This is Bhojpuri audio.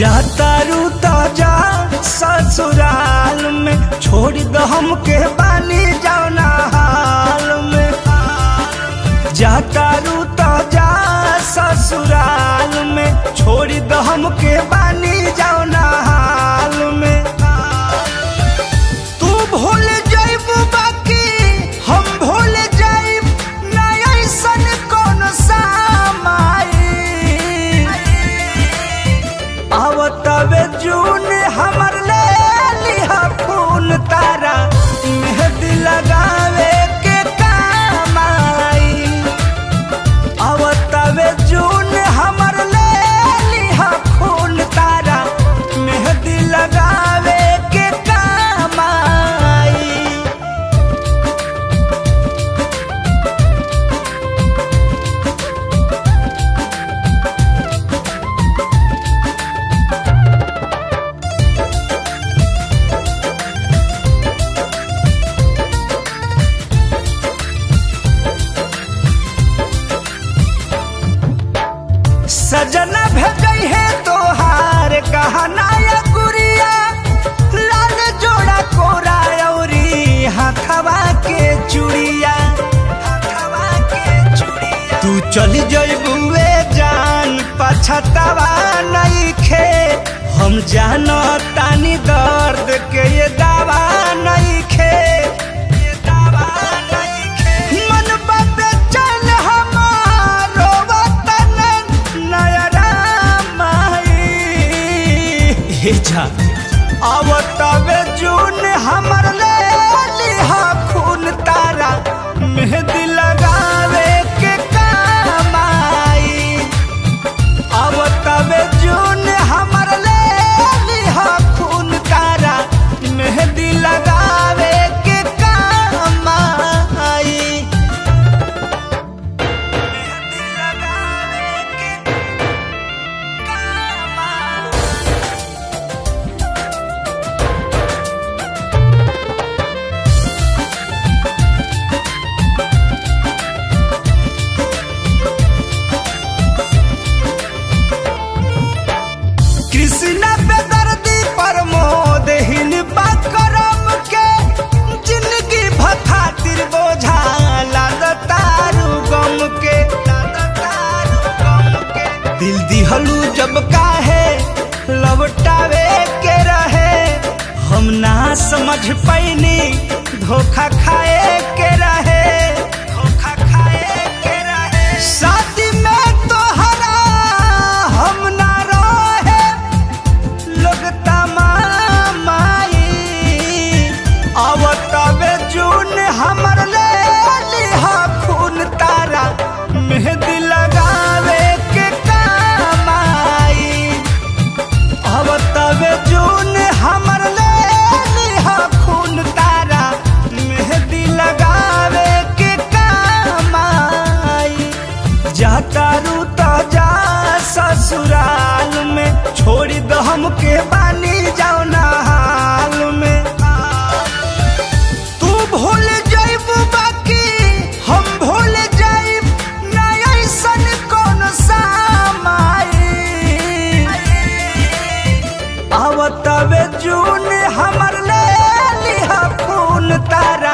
जातारू तो जा ससुराल में छोड़ दो हमके बानी जाओ ना हाल में जातारू तो जा ससुराल में छोड़ दो हमके बानी जाओ ना हाल में तू भूल जाइबू बाकी हम भूल जाइब ना ऐसन कौन सामाई आवतवे जून हमर ले लिहा खून तारा मेहंदी लगावे के काम आई आवतवे जून हमर ले लिहा खून तारा मेहंदी लगावे के काम आई सजना भेजई है तोहार गहना या गुड़िया लाल जोड़ा कोरा औरी हाथवा के चूड़िया हाथवा के चूड़िया तू चली जइबुए जान पछतावा नहीं खे हम जानो तानी दर्द के ये दावा नहीं खे ये दावा नहीं खे मन बाबे चल हमारो वतन नयरा माई हे जा अब तबे जून हमर ले लिहा खून तारा मेहंदी लगावे के काम आई अब तबे जून हमर ले लिहा खून तारा मेहंदी लगावे के काम आई मेहंदी लगावे के काम आई कृष्ण पे दर्दी प्रमोद हिन करम के जिंदगी भखातिर बोझा लाद तारू गम के लाद तारू गम के दिल दिहलू जब काहे लौटावे के रहे हम ना समझ पैनी धोखा खाए के रहे धोखा खाए के रहे शादी में तोहरा हम ना रहे लोग तमामाई अब तबे जून हमर ले लिहा खून तारा मेहंदी लगावे के काम आई अब तबे जून हमर ले लिहा खून तारा मेहंदी लगावे के काम आई जातारू तो जा ससुराल में छोड़ दो हमके बानी जाओ ना हाल में तू भूल जाइबू बाकी हम भूल जाइब ना ऐसन कौन सामाई आवतवे जून हमर ले लिहा खून तारा